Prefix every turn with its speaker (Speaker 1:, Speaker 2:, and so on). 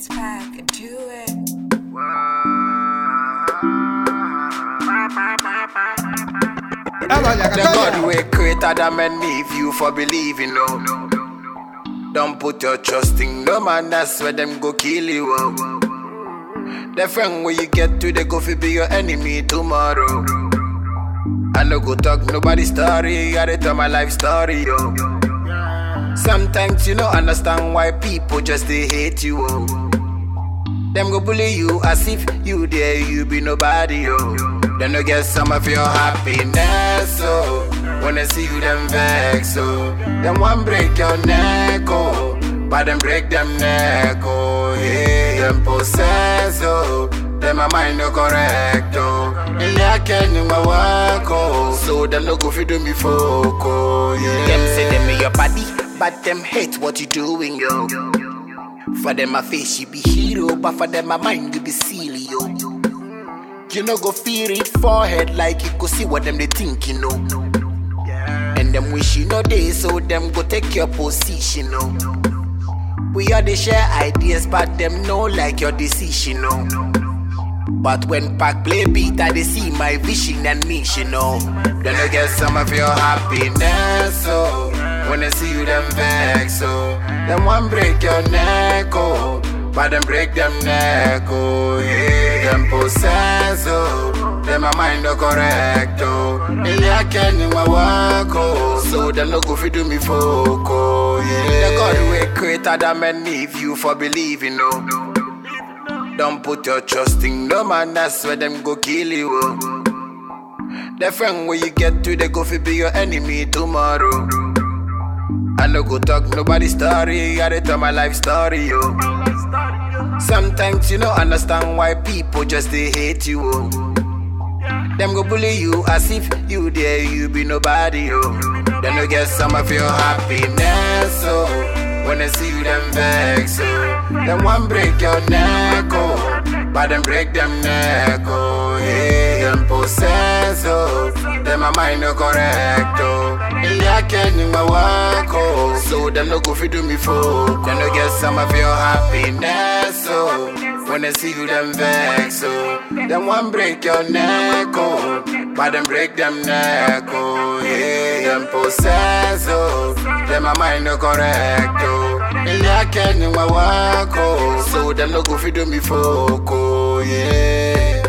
Speaker 1: back, do it.
Speaker 2: The God way created them and leave you for believing, no. Don't put your trust in no man, that's where them go kill you. Oh. The friend where you get to, they go fi be your enemy tomorrow. I no go talk nobody story, I dey tell my life story, yo. Sometimes you don't understand why people just they hate you, oh. Them go bully you as if you there, you be nobody, yo. Then no get some of your happiness, oh. When I see you, them vex, oh. Them one break your neck, oh. But them break them neck, oh. Yeah, them possess, oh. Them my mind no correct, oh. And I can in my work, oh. So them no go fi do me folk, oh. Yeah. Them say them in your body, but them hate what you doing, yo. For them my face you be hero, but for them my mind you be silly, yo. You no go feel it forehead like you go see what them they think, you know. And them wish you know they, so them go take your position, no. We are the share ideas, but them know like your decision, no. But when Pac play beat, I they see my vision and mission, no. Then I get some of your happiness, oh. When I see you, them vex, oh. Them one break your neck, oh. But them break them neck, oh. Yeah, them possess, oh. Them my mind no correct, oh. And I can in my work, oh. So them no go fi do me folk, oh. Yeah, the God way created them and leave you for believing, no. Don't put your trust in no man, that's where them go kill you. Oh. The friend where you get to, they go fi be your enemy tomorrow. I no go talk nobody story, I dey tell my life story, yo. Sometimes you don't understand why people just they hate you, oh. Them go bully you as if you there, you be nobody, yo. Then you get some of your happiness, oh. When I see you, them vex, oh. Them one break your neck, oh. But them break them neck, oh. Yeah, them possess, oh. Them my mind no correct, oh. And I can in my work, oh. So them no go fi do me folk. Then you get some of your happiness, oh. When I see you, them vex, oh. Them one break your neck, oh. But them break them neck, oh. Yeah, them possess, oh. Them my mind no correct, oh. And I can in my work, oh. So them no go fi do me folk, oh. Yeah.